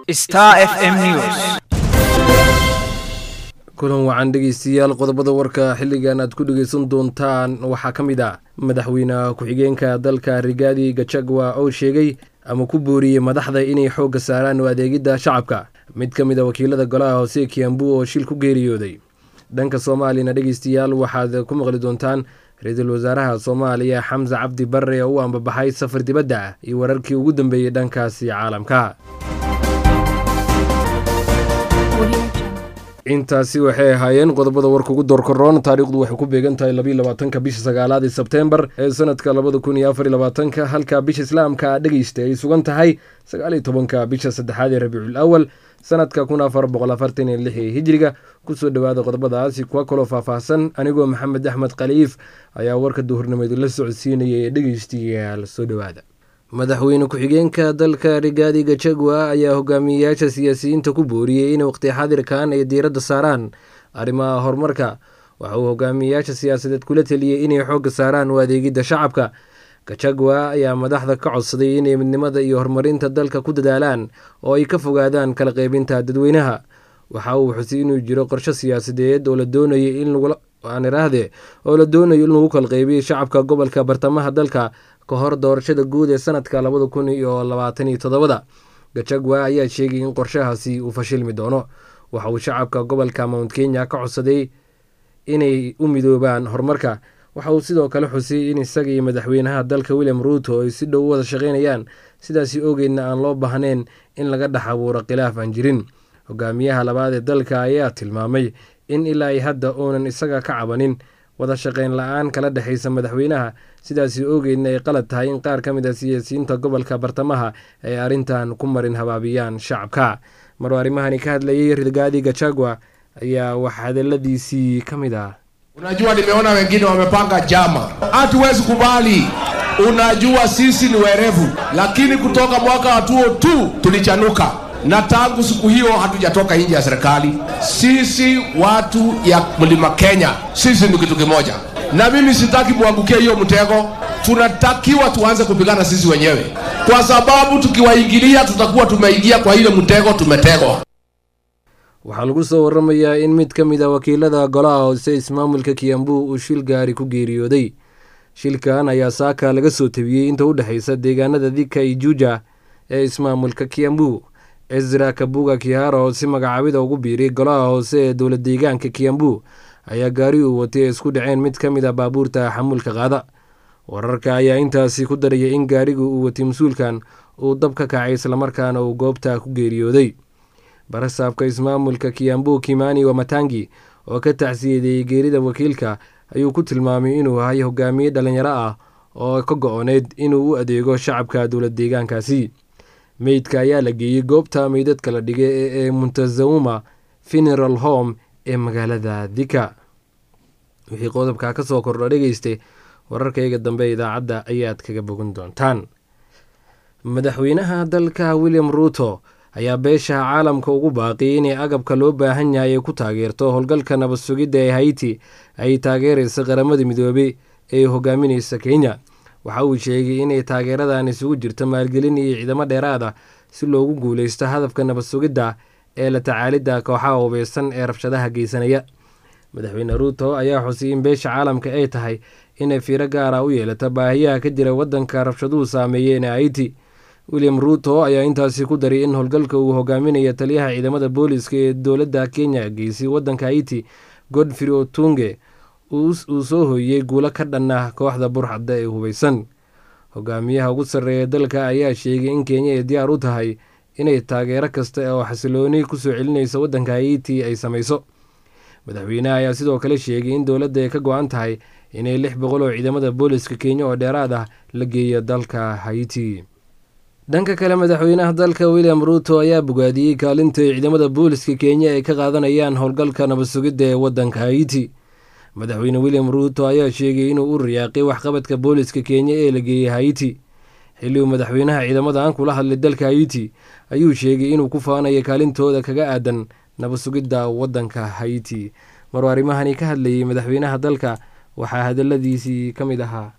Star FM News. kulan wacan dhegeystayaal qodobada warka xilligan aad ku dhegeysan doontaan waxaa ka mid ah madaxweyne ku-xigeenka dalka rigaadi gachagua oo sheegay ama ku booriyey madaxda inay xoogga saaraan u adeegidda shacabka mid ka mid a wakiilada golaha hoose kiambu oo shil ku geeriyooday dhanka soomaaliyana dhegeystayaal waxaad ku maqli doontaan ra-iisul wasaaraha soomaaliya xamse cabdi barre oo u ambabaxay safar dibadda ah iyo wararkii ugu dambeeyey dhankaasi caalamka intaasi waxay ahaayeen qodobada warka ugu doorkaroon taariikhdu waxay ku beegan tahay labiiy labaatanka bisha sagaalaad ee sebteembar ee sanadka labada kun iyo afar iyo labaatanka halka bisha islaamka dhegeysta ay sugan tahay sagaal iyo tobanka bisha saddexaad ee rabiicul awal sanadka kun afar boqol afartan iyo lix ee hijriga kusoo dhowaada qodobadaasi kuwa kaloo faahfaahsan anigoo maxamed axmed khaliif ayaa warka duhurnimadu la socodsiinaya ee dhegeystayaal soo dhowaada madaxweyne ku-xigeenka dalka rigaadi gachagua ayaa hogaamiyeyaasha siyaasiyiinta ku booriyey in waqti xadirkan ay diiradda saaraan arrimaha horumarka waxa uu hogaamiyeyaasha siyaasadeed kula teliyey inay xoogga saaraan u adeegidda shacabka gachagua ayaa madaxda ka codsaday inay midnimada iyo horumarinta dalka ku dadaalaan oo ay ka fogaadaan kala qeybinta dadweynaha waxa uu xusay inuu jiro qorsho siyaasadeed oo la doonayay in aan iraahde oo la doonayo in lagu kala qeybiyo shacabka gobolka bartamaha dalka ka hor doorashada guud ee sanadka labada kun iyo labaatan iyo toddobada gachagua ayaa sheegay in qorshahaasi uu fashilmi doono waxa uu shacabka gobolka mount kenya ka codsaday inay u midoobaan horumarka waxa uu sidoo kale xusay in isaga iyo madaxweynaha dalka william ruuto ay si dhow u wada shaqeynayaan sidaasi ogeydna aan loo baahnayn in laga dhex abuuro khilaaf aan jirin hogaamiyaha labaad ee dalka ayaa tilmaamay in ilaa ay hadda uunan isaga ka cabanin wada shaqeyn la-aan kala dhexaysa madaxweynaha sidaasi ogeydna ay qalad tahay in qaar ka mid a siyaasiyiinta gobolka bartamaha ay arrintan ku marin habaabiyaan shacabka maruu arrimahani ka hadlayay rigaadi gachagua ayaa wax hadaladiisii ka mid ah Unajua, nimeona wengine wamepanga jama, hatuwezi kubali. Unajua sisi ni werevu, lakini kutoka mwaka wa tuo tu tulichanuka, na tangu siku hiyo hatujatoka nje ya serikali. Sisi watu ya mlima Kenya, sisi ni kitu kimoja, na mimi sitaki muangukie hiyo mtego. Tunatakiwa tuanze kupigana sisi wenyewe, kwa sababu tukiwaingilia tutakuwa tumeingia kwa ile mtego tumetegwa. waxaa lagu soo waramayaa in mid ka mid a wakiilada golaha hoose ismaamulka kiambu uu shil gaari ku geeriyooday shilkan ayaa saaka laga soo tabiyey inta u dhexaysa deegaanada dika iyo juuja ee ismaamulka kiambu ezra kabuga kihara oo si magacaabida ugu biiray golaha hoose ee dowlad deegaanka kiambu ayaa gaari uu watay ee isku dhaceen mid ka mid a baabuurta xamuulka qaada wararka ayaa intaasi ku daraya in gaarigu uu watay mas-uulkan uu dab ka kacay islamarkaana uu goobta ku geeriyooday barasaabka ismaamulka kiambu kimani wamatangi oo ka tacsiyadeeyey geerida wakiilka ayuu ku tilmaamay inuu ahay hogaamiye dhalinyaro ah oo ka go-oneyd inuu u adeego shacabka dowlad deegaankaasi meydka ayaa la geeyey goobta meydadka la dhigay ee muntazauma funeral home ee magaalada dika wixii qodobka ka soo kordho dhegeystay wararkayga dambe idaacadda ayaad kaga bogan doontaan madaxweynaha dalka william ruuto ayaa beesha caalamka ugu baaqiyay inay agabka loo baahan yahay ay ku taageerto howlgalka nabad sugidda ee haiti ay taageeraysa qaramada midoobey ee hogaaminaysa kenya waxa uu sheegay inay taageeradan isugu jirto maalgelin iyo ciidamo dheeraad ah si loogu guuleysto hadafka nabad sugidda ee la tacaalidda kooxaha hubeysan ee rabshadaha geysanaya madaxweyne ruuto ayaa xusay in beesha caalamka ay tahay inay fiiro gaara u yeelato baahiyaha ka jira waddanka rabshaduhu saameeyeen ee haiti william ruuto ayaa intaasi ku daray in howlgalka uu hogaaminaya taliyaha ciidamada booliska ee dowladda kenya geysay waddanka haiti godfrey otunge uu soo hooyey guulo ka dhan ah kooxda burxadda ee hubeysan hogaamiyaha ugu sarreeya dalka ayaa sheegay in kenya ay diyaar u tahay inay taageero kasta oo xasilooni kusoo celinaysa waddanka haiti ay samayso madaxweynaha ayaa sidoo kale sheegay in dowladda ay ka go-an tahay inay lix boqol oo ciidamada booliska kenya oo dheeraad ah la geeyo dalka haiti dhanka kale madaxweynaha dalka william ruuto ayaa bogaadiyey kaalinta ay ciidamada booliska kenya ay ka qaadanayaan howlgalka nabad sugidda ee waddanka haiti madaxweyne william ruuto ayaa sheegay inuu u riyaaqay waxqabadka booliska kenya ee la geeyey haiti xilli uu madaxweynaha ciidamadan kula hadlay dalka haiti ayuu sheegay inuu ku faanayo kaalintooda kaga aadan nabad sugidda waddanka haiti maruu arrimahani ka hadlayay madaxweynaha dalka waxaa hadaladiisii ka mid ahaa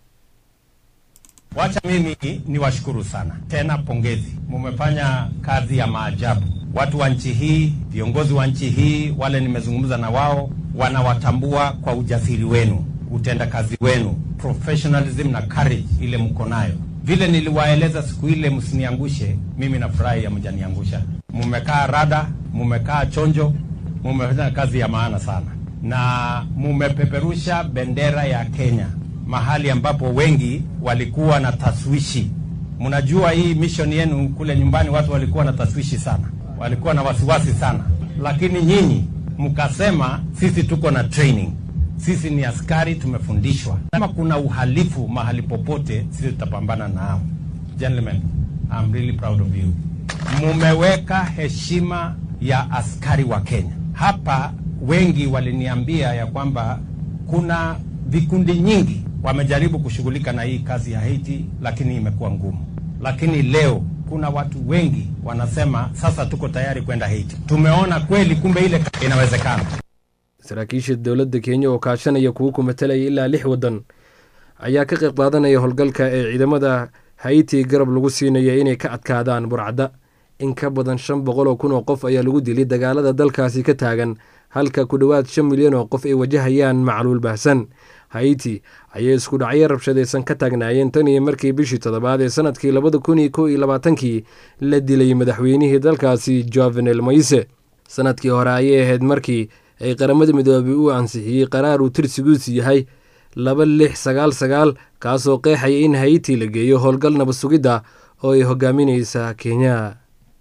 Wacha mimi niwashukuru sana tena, pongezi, mumefanya kazi ya maajabu. watu wa nchi hii, viongozi wa nchi hii, wale nimezungumza na wao, wanawatambua kwa ujasiri wenu, utendakazi wenu, professionalism na courage ile mko nayo. Vile niliwaeleza siku ile, msiniangushe mimi, nafurahi hamjaniangusha. Mumekaa rada, mumekaa chonjo, mumefanya kazi ya maana sana, na mumepeperusha bendera ya Kenya mahali ambapo wengi walikuwa na taswishi. Mnajua hii mission yenu kule nyumbani, watu walikuwa na taswishi sana, walikuwa na wasiwasi sana, lakini nyinyi mkasema sisi tuko na training, sisi ni askari, tumefundishwa. Kama kuna uhalifu mahali popote, sisi tutapambana nao. Gentlemen, I'm really proud of you. Mumeweka heshima ya askari wa Kenya hapa. Wengi waliniambia ya kwamba kuna vikundi nyingi wamejaribu kushughulika na hii kazi ya Haiti, lakini imekuwa ngumu. Lakini leo kuna watu wengi wanasema sasa tuko tayari kwenda Haiti. Tumeona kweli, kumbe ile inawezekana. saraakiisha dowladda kenya oo kaashanaya kuwa ku matalaya ilaa lix waddan ayaa ka qayb qaadanaya howlgalka ee ciidamada haiti garab lagu siinaya inay ka adkaadaan burcadda in ka badan shan boqol oo kun oo qof ayaa lagu dilay dagaalada dalkaasi ka taagan halka ku dhowaad shan milyan oo qof ay wajahayaan macluul baahsan haiti ayay isku dhacyo rabshadaysan ka taagnaayeen tan iyo markii bishii toddobaad ee sanadkii labada kun iyo kow iyo labaatankii la dilay madaxweynihii dalkaasi jovenel moise sanadkii hore ayay ahayd markii ay qaramada midoobay u ansixiyey qaraar uu tirsigiisu yahay laba lix sagaal sagaal kaasoo qeexaya in haiti la geeyo howlgal nabad sugidda oo ay hogaamineysa kenya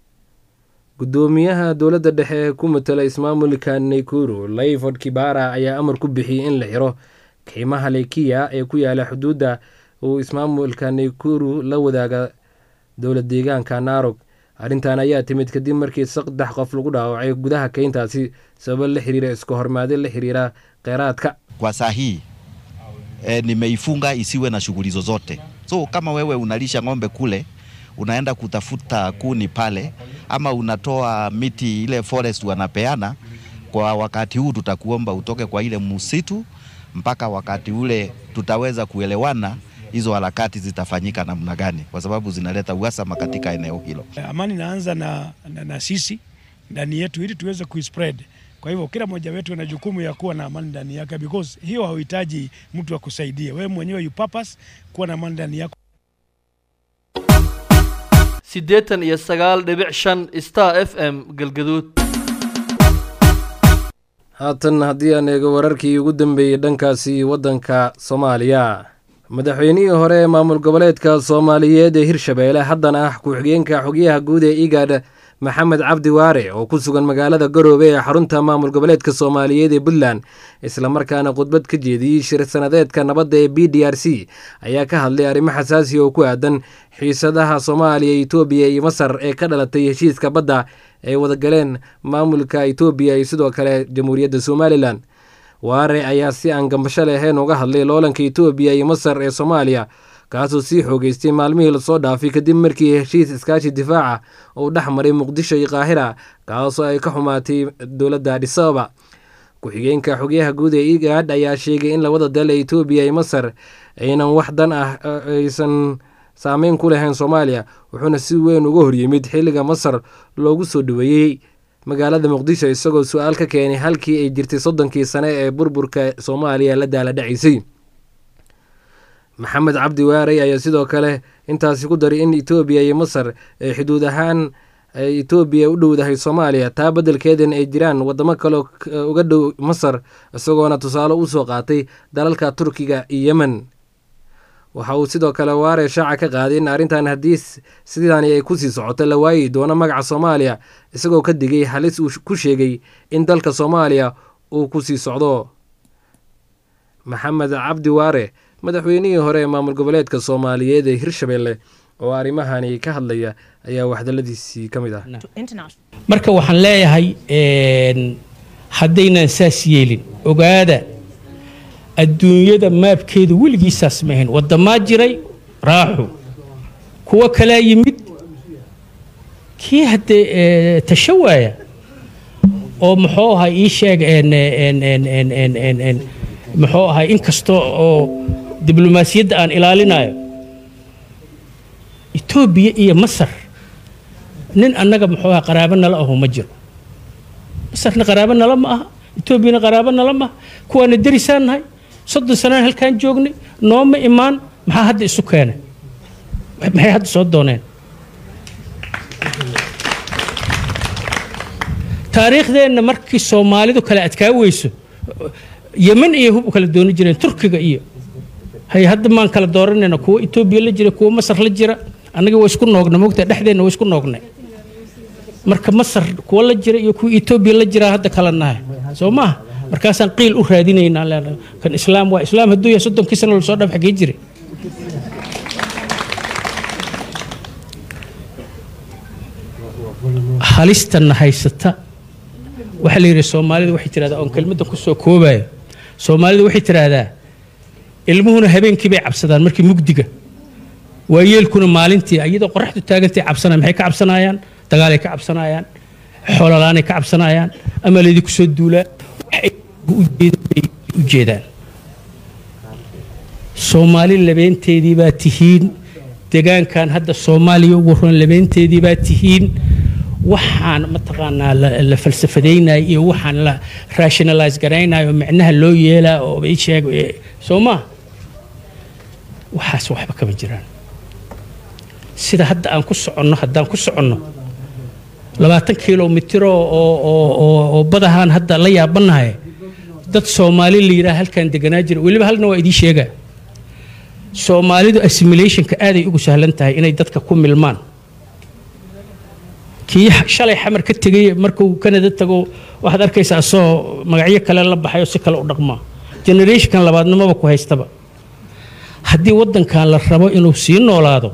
gudoomiyaha dowladda dhexe ee ku matala ismaamulka naykuru layford kibara ayaa amar ku bixiyey in la xiro qiimaha lekiya ee ku yaala xuduudda uu ismaamulka naykuru la wadaaga dowlad deegaanka narog arrintan ayaa timid kadib markii saddex qof lagu dhaawacay gudaha keyntaasi sababo la xiriira iska hormaade la xiriira kheyraadka kwa saa hii e, nimeifunga isiwe na shughuli zozote. So kama wewe unalisha ng'ombe kule, unaenda kutafuta kuni pale, ama unatoa miti ile forest wanapeana, kwa wakati huu tutakuomba utoke kwa ile msitu mpaka wakati ule tutaweza kuelewana hizo harakati zitafanyika namna gani, kwa sababu zinaleta uhasama katika eneo hilo. Amani inaanza na, na, na sisi ndani yetu ili tuweze kuispread. Kwa hivyo kila mmoja wetu ana jukumu ya kuwa na amani ndani yake, because hiyo hauhitaji mtu akusaidia wewe mwenyewe, you purpose kuwa na amani ndani yako. siddeetan iyo sagaal dhibic shan star f m galgaduud haatan haddii aan eego wararkii ugu dambeeyey dhankaasi waddanka soomaaliya madaxweynihii hore ee maamul goboleedka soomaaliyeed ee hirshabeelle haddana ah ku-xigeenka xogyaha guud ee igaadh maxamed cabdi waare oo ku sugan magaalada garoobe ee xarunta maamul goboleedka soomaaliyeed ee puntland islamarkaana khudbad ka jeediyey shir sanadeedka nabadda ee b d r c ayaa ka hadlay arrimo xasaasiya oo ku aadan xiisadaha soomaaliya etoobiya iyo masar ee ka dhalatay heshiiska badda ay wadagaleen maamulka etoobiya iyo sidoo kale jamhuuriyadda somalilan waare ayaa si aan gambasho lahayn uga hadlay loolanka etoobiya iyo masar ee soomaaliya kaasoo sii xoogeystay maalmihii lasoo dhaafay kadib markii heshiis iskaashi difaaca uu dhex maray muqdisho iyo qaahira kaasoo ay ka xumaatay dowladda adhisababa ku-xigeenka xogyaha guud ee igaadh ayaa sheegay in labada dal ee etoobiya iyo masar aynan wax dan ah aysan saameyn ku lahayn soomaaliya wuxuuna si weyn uga horyimid xilliga masar loogu soo dhaweeyey magaalada muqdisho isagoo su-aal ka keenay halkii ay jirtay soddonkii sane ee burburka soomaaliya la daala dhacaysay maxamed cabdi waarey ayaa sidoo kale intaasi ku daray in etoobiya iyo masar ay xuduud ahaan ay etoobiya u dhowdahay soomaaliya taa beddelkeedan ay jiraan wadamo kaleo uga dhow masar isagoona tusaale usoo qaatay dalalka turkiga iyo yemen waxa uu sidoo kale waare shaaca ka qaaday in arrintan haddii sidaani ay kusii socoto la waayi doono magaca soomaaliya isagoo ka digay halis uu ku sheegay in dalka soomaaliya uu kusii socdo maxamed cabdi waare madaxweynihii hore ee maamul goboleedka soomaaliyeed ee hirshabelle oo arrimahani ka hadlaya ayaa waxdaladiisii ka mid ah marka waxaan leeyahay haddaynan saas yeelin ogaada adduunyada maabkeeda weligiisaas ma ahayn waddamaa jiray raaxu kuwo kalaa yimid kii haddee tashawaaya oo muxuu ahaa ii sheeg muxuu ahaa in kasta oo diblomaasiyadda aan ilaalinayo etoobiya iyo masar nin annaga muxuu aha qaraabo nala aho ma jiro masarna qaraabo nala ma aha etoobiyana qaraabo nala ma aha kuwaana derisaan nahay soddon sanaan halkaan joognay nooma imaan maxaa hadda isu keenay maxay hadda soo dooneen taariikhdeenna markii soomaalidu kale adkaa weyso yeman iyo hub u kala dooni jireen turkiga iyo hay hadda maan kala dooranayna kuwa etoobiya la jira kuwa masar la jira annaga waa isku noogna mogta dhexdeenna waa isku noognay marka masar kuwa la jira iyo kuwa etoobiya la jiraa hadda kala nahay soo maaha markaasaan qiil u raadinaynaa leenahay kan islaam waa islaam hadduu yahay soddonkii sano lasoo dhab xagee jiray halistana haysata waxaa la yidhi soomaalida waxay tidhahdaa oon kelmadda ku soo koobayo soomaalida waxay tidhaahdaa ilmuhuna habeenkii bay cabsadaan markii mugdiga waayeelkuna maalintii iyadoo qoraxdu taagantay cabsanaya maxay ka cabsanayaan dagaalay ka cabsanayaan xoololaanay ka cabsanayaan ama laydinku soo duulaa waxay u jeedaan soomaali labeenteedii baa tihiin degaankan hadda soomaaliya ugu roon labeenteedii baa tihiin waxaan mataqaanaa la falsafadaynayo iyo waxaan la rationalize garaynayo micnaha loo yeelaa oo i sheeg soo maa waxaas waxba kama jiraan sida hadda aan ku soconno haddaan ku soconno labaatan kilomitiro oo badahaan hadda la yaabanahay dad soomaali la yidhaha halkaan deganaa jira weliba halna waa idiin sheegaa soomaalidu assimilationka aaday ugu sahlan tahay inay dadka ku milmaan kii shalay xamar ka tegay markuu kanada tago waxaad arkaysaa asoo magacyo kale la baxay oo si kale u dhaqmaa generationkan labaadnimaba ku haystaba haddii waddankan la rabo inuu sii noolaado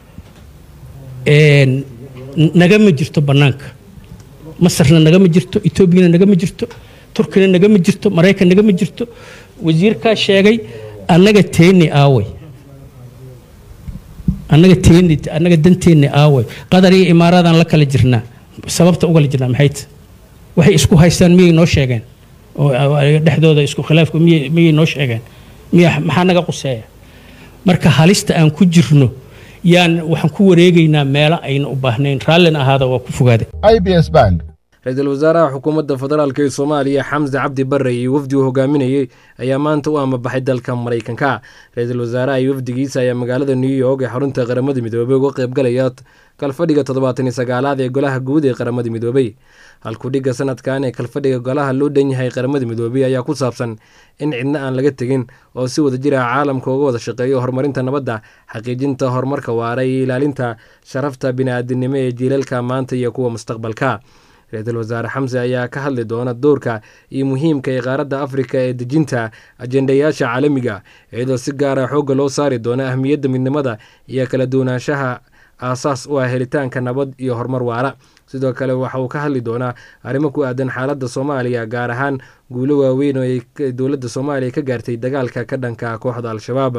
nagama jirto bannaanka masarna nagama jirto etoobiyana nagama jirto turkina nagama jirto maraykan nagama jirto wasiirkaa sheegay annaga teeni aaway annaga teeni annaga danteenni aaway qadar iyo imaaraadaan la kala jirnaa sababta ugala jirnaa maxay ta waxay isku haystaan miyay noo sheegeen oo dhexdooda isku khilaafku miyay miyay noo sheegeen miya maxaa naga quseeya marka halista aan ku jirno yaan waxaan ku wareegaynaa meelo ayna u baahnayn raallina ahaada waa ku fogaaday ibs bank ra-iisul wasaaraha xukuumadda federaalk ee soomaaliya xamse cabdi barre iyo wafdi uu hogaaminayey ayaa maanta u amabaxay dalka maraykanka ra-iisul wasaaraha iyo wafdigiisa ayaa magaalada new york ee xarunta qaramada midoobey uga qaybgalaya kalfadhiga toddobaatan iyo sagaalaad ee golaha guud ee qaramada midoobey halkudhigga sanadkan ee kalfadhiga golaha loo dhan yahay qaramada midoobey ayaa ku saabsan in cidna aan laga tegin oo si wada jir ah caalamka uga wada shaqeeyo horumarinta nabadda xaqiijinta horumarka waara iyo ilaalinta sharafta bini-aadinimo ee jiilalka maanta iyo kuwa mustaqbalka ra-iisul wasaare xamse ayaa ka hadli doona doorka iyo muhiimka ee qaaradda afrika ee dejinta ajendayaasha caalamiga iyadoo si gaara xoogga loo saari doona ahmiyadda midnimada iyo kala duwanaanshaha aasaas u ah helitaanka nabad iyo horumar waara sidoo kale waxa uu ka hadli doonaa arrimo ku aadan xaaladda soomaaliya gaar ahaan guulo waaweyn oo ay dowladda soomaaliya ka gaartay dagaalka ka dhanka kooxda al-shabaab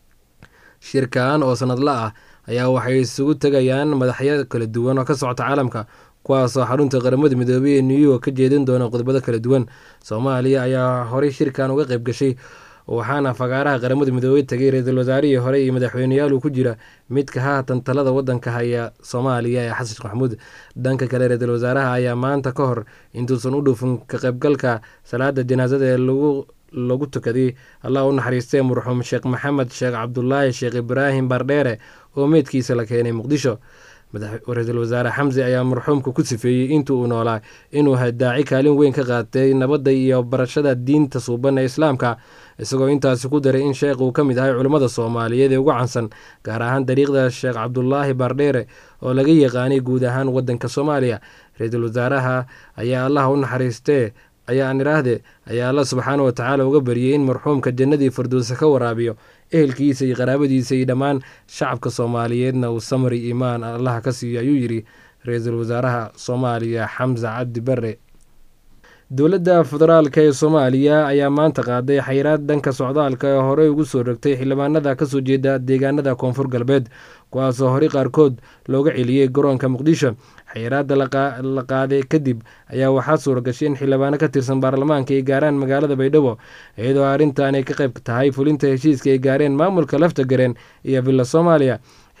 shirkan oo sanadla ah ayaa waxay isugu tegayaan madaxyo kala duwan oo ka socota caalamka kuwaasoo xarunta qaramada midoobey ee new york ka jeedin doona qodobada kala duwan soomaaliya ayaa horey shirkan uga qayb gashay waxaana fagaaraha qaramada midoobey tagay ra-iisul wasaarihii hore iyo madaxweyneyaal uu ku jira midka haatan talada wadanka haya soomaaliya ee xasan sheekh maxamuud dhanka kale ra-iisul wasaaraha ayaa maanta ka hor intuusan u dhuufin ka qaybgalka salaada janaasada ee lagu lagu tukaday allah u naxariistee marxuum sheekh maxamed sheekh cabdulaahi sheekh ibraahim bardheere oo meydkiisa la keenay muqdisho ra-iisul wasaare xamse ayaa marxuumka ku sifeeyey intii uu noolaa inuu daaci kaalin weyn ka qaatay nabadda iyo barashada diinta suuban ee islaamka isagoo intaasi ku daray in sheekh uu ka mid ahay culimmada soomaaliyeed ee ugu cansan gaar ahaan dariiqda sheekh cabdulaahi bardheere oo laga yaqaanay guud ahaan wadanka soomaaliya ra-iisul wasaaraha ayaa allah u naxariistee ayaa aan idhaahde ayaa alla subxaana wa tacaala uga bariyey in marxuumka jannadii firdowsa ka waraabiyo ehelkiisa iyo qaraabadiisa iyo dhammaan shacabka soomaaliyeedna uu samri imaan allaha ka siiyo ayuu yidhi ra-iisul wasaaraha soomaaliya xamse cabdi bare dowladda federaalk ee soomaaliya ayaa maanta qaaday xayiraad dhanka socdaalka ee horey ugu soo rogtay xildhibaanada kasoo jeeda deegaanada koonfur galbeed kuwaasoo horey qaarkood looga celiyey garoonka muqdisho xayiraadda la qaaday kadib ayaa waxaa suura gashay in xildhibaano ka tirsan baarlamaanka ay gaaraan magaalada baydhabo iyadoo arrintan ay ka qayb tahay fulinta heshiiska ay gaareen maamulka lafta gareen iyo villa soomaaliya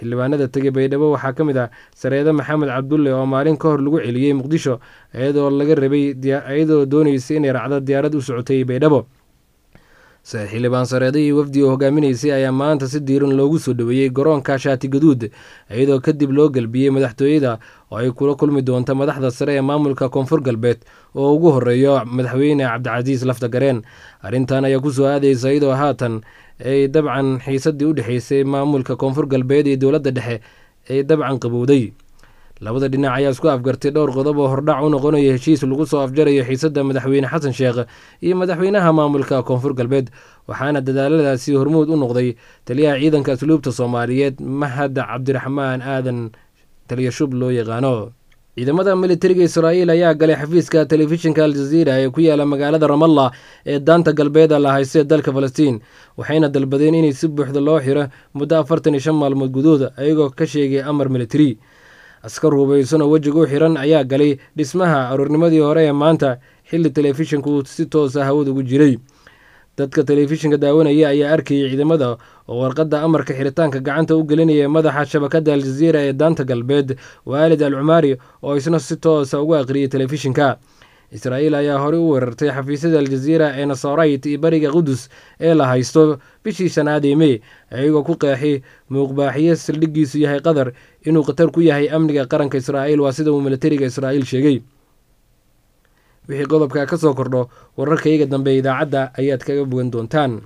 xildhibaanada tegay baydhabo waxaa ka mid ah sareede maxamed cabdulle oo maalin ka hor lagu celiyey muqdisho iyadoo laga rabay iyadoo dooneysay inay raacdo diyaarad u socotay baydhabo xildhibaan sareede iyo wafdi oo hogaaminaysay ayaa maanta si diiran loogu soo dhoweeyey garoonka shaati gaduud iyadoo kadib loo galbiyey madaxtooyada oo ay kula kulmi doonto madaxda sare ee maamulka koonfur galbeed oo ugu horeeyo madaxweyne cabdicasiis laftagareen arrintan ayaa kusoo aadaysa iyadoo haatan ay dabcan xiisadii u dhexeysay maamulka koonfur galbeed iyo dowladda dhexe ay dabcan qabowday labada dhinac ayaa isku afgartay dhowr qodob oo hordhac u noqonaya heshiis lagu soo afjarayo xiisadda madaxweyne xasan sheekh iyo madaxweynaha maamulka koonfur galbeed waxaana dadaaladaasi hormuud u noqday taliyaha ciidanka asluubta soomaaliyeed mahad cabdiraxmaan aadan taliyashub loo yaqaano ciidamada militariga israa'iil ayaa galay xafiiska telefishinka aljaziira ee ku yaala magaalada ramallah ee daanta galbeeda la haysto ee dalka falastiin waxayna dalbadeen inay si buuxda loo xiro muddo afartan iyo shan maalmood gudood ayagoo ka sheegay amar militari askar hubaysan oo wejiga u xiran ayaa galay dhismaha aroornimadii hore ee maanta xilli telefishinku si toosa hawada ugu jiray dadka telefishinka daawanaya ayaa arkayay ciidamada oo warqadda amarka xiritaanka gacanta u gelinaya madaxa shabakadda aljaziira ee daanta galbeed waalid al cumaari oo isna si toosa ugu aqriyay telefishinka israa'iil ayaa horey u weerartay xafiisyada aljaziira ee nasarayt iyo bariga qudus ee la haysto bishii shanaad ee mey iyagoo ku qeexay muuqbaaxiye saldhiggiisu yahay qatar inuu khatar ku yahay amniga qaranka israa'iil waa sida uu militariga israa'iil sheegay wixii qodobka ka soo kordho wararkayga dambe idaacadda ayaad kaga bogan doontaan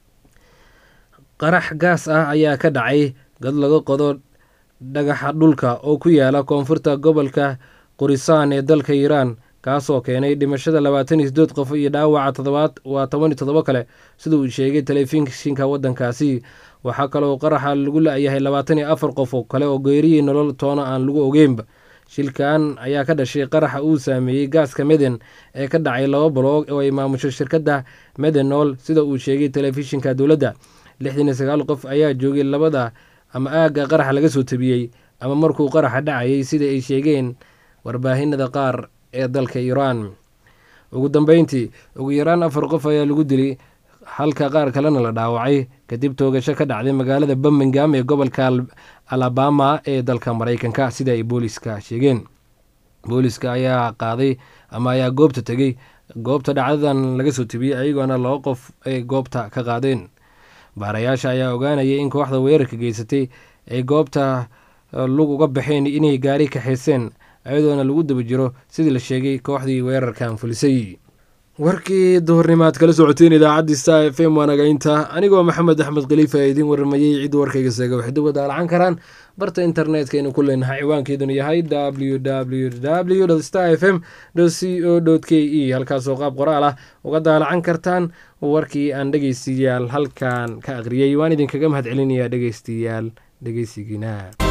qarax gaas ah ayaa ka dhacay dad laga qodo dhagaxa dhulka oo ku yaala koonfurta gobolka qurisaan ee dalka iiraan kaasoo keenay dhimashada labaatan iyo sideed qof iyo dhaawaca todobaad waa toban iyo toddobo kale sida uu sheegay telefishinka waddankaasi waxaa kaloo qaraxa lagu la-yahay labaatan iyo afar qof oo kale oo geeriyii nolol toona aan lagu ogeynba shilkan ayaa ka dhashay qaraxa uu saameeyey gaaska meden ee ka dhacay laba baloog oo ay maamusho shirkadda medenol sida uu sheegay telefishinka dowladda lixdan iyo sagaal qof ayaa joogay labada ama aagga qaraxa laga soo tabiyey ama markuu qaraxa dhacayay sida ay sheegeen warbaahinada qaar ee dalka iiraan ugu dambeyntii ugu yaraan afar qof ayaa lagu dilay halka qaar kalena la dhaawacay kadib toogasho ka dhacday magaalada birmingham ee gobolka alabama ee dalka maraykanka sida ay booliska sheegeen booliska ayaa qaaday ama ayaa goobta tegey goobta dhacdadan laga soo tebiyey ayagoona laba qof ay goobta ka qaadeen baarayaasha ayaa ogaanayay in kooxda weerarka geysatay ay goobta lug uga baxeen inay gaari kaxayseen ayadoona lagu daba jiro sidii la sheegay kooxdii weerarkan fulisay warkii duhurnimaad kala socoteen idaacaddii star f m waanagaynta anigoo maxamed axmed khaliifa ee idiin waramayey cid warkayga seega waxay dib wadaalacan karaan barta internetka aynu ku leenahay ciwaankeeduna yahay w w w star f m c o k e halkaasoo qaab qoraal ah uga daalacan kartaan warkii aan dhegeystayaal halkan ka aqriyay waan idinkaga mahad celinayaa dhegeystayaal dhegeysigiina